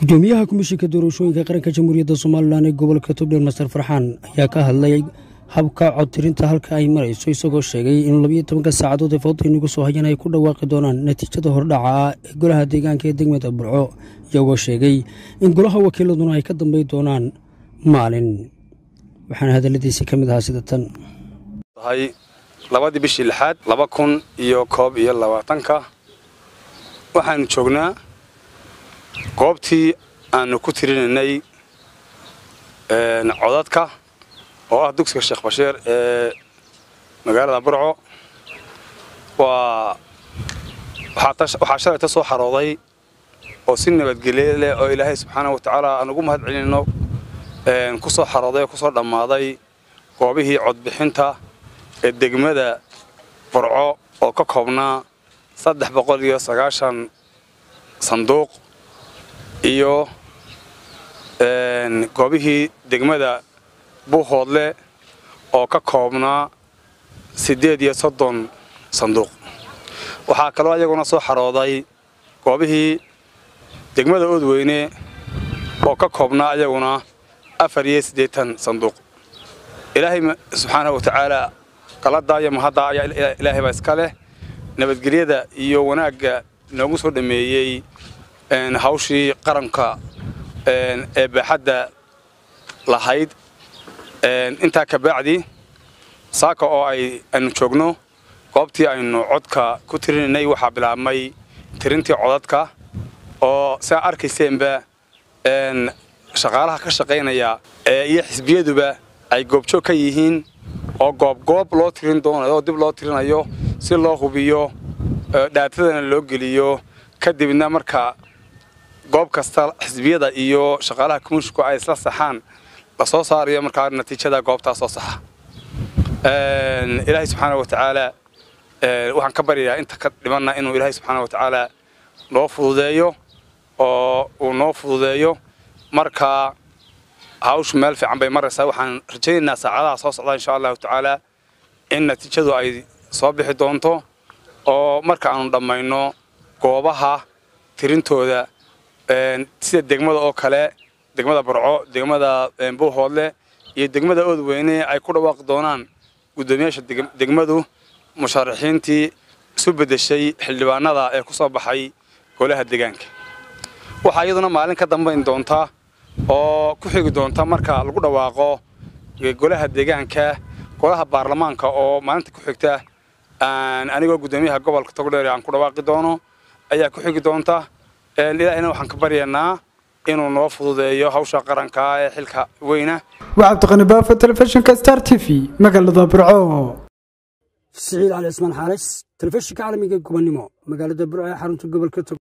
gudoomiyaha komishinka doorashooyinka qaranka jamhuuriyadda somalilan ee gobolka togdheer master farxaan ayaa ka hadlay habka codtirinta halka ay marayso isagoo sheegay in labiyo tobanka saacadood ee fawda inagu soo hayan ay ku dhawaaqi doonaan natiijada hordhaca ah ee golaha deegaanka ee degmada burco iyagoo sheegay in golaha wakiiladuna ay ka dambay doonaan maalin waxaana hadalladiisii ka mid ahaa sida tan tahay labadii bishii lixaad laba kun iyo koob iyo labaatanka waxaanu joognaa goobtii aanu ku tirinaynay codadka oo ah dugsiga sheekh bashiir ee magaalada burco waa waxaa shalayta soo xarooday oo si nabadgelye leh oo ilaahay subxaana wa tacaala aan ugu mahad celinno ku soo xarooday oo ku soo dhammaaday goobihii codbixinta ee degmada burco oo ka koobnaa saddex boqol iyo sagaashan sanduuq iyo goobihii degmada buuhoodle oo ka koobnaa siddeed iyo soddon sanduuq waxaa kaloo ayaguna soo xarooday goobihii degmada oodweyne oo ka koobnaa ayaguna afar iyo siddeetan sanduuq ilaahay subxaana wa tacaala qaladdaa iyo mahaddaa ayaa ilaahay baa iska leh nabadgelyada iyo wanaagga noogu soo dhammeeyey hawshii qaranka ee baaxadda lahayd intaa ka bacdi saaka oo ay aynu joogno goobtii aynu codka ku tirinaynay waxaa bilaabmay tirintii codadka oo siaa arkayseenba shaqaalaha ka shaqaynaya iyo xisbiyaduba ay goobjoog ka yihiin oo goobgoob loo tirin doonayo oo dib loo tirinayo si loo hubiyo dhaatadana loo geliyo kadibna marka goob kasta xisbiyada iyo shaqaalaha komishinka ay isla saxaan la soo saarayo markaa natiijada goobtaas soo saxa ilaahay subxaana wa tacaala waxaan ka baryayaa inta ka dhimanna inuu ilaahay subxaana wa tacaala noo fududeeyo oo uu noo fududeeyo marka hawshu meel fiican bay maraysaa waxaan rajaynaynaa saacadaha soo socda insha allahu tacaala in natiijadu ay soo bixi doonto oo marka aanu dhammayno goobaha tirintooda sida degmada oo kale degmada burco degmada buuhoodle iyo degmada oodweyne ay ku dhawaaqi doonaan guddoomiyaasha degmadu musharaxiintii isu beddeshay xildhibaanada ee ku soo baxay golaha deegaanka waxaa iyaduna maalin ka dambayn doonta oo ku xigi doonta marka lagu dhawaaqo golaha deegaanka golaha baarlamaanka oo maalinta ku xigta anigoo guddoomiyaha gobolka togdheer aan ku dhawaaqi doono ayaa ku xigi doonta ilaahina waxaan ka baryaynaa inuu noo fududeeyo hawsha qaranka ee xilka weyna waa cabdiqani baafo telefishinka star t v magaalada burco siciid cali cismaan xaalis telefishinka caalamiga gobonnimo magaalada burco ee xarunta gobolka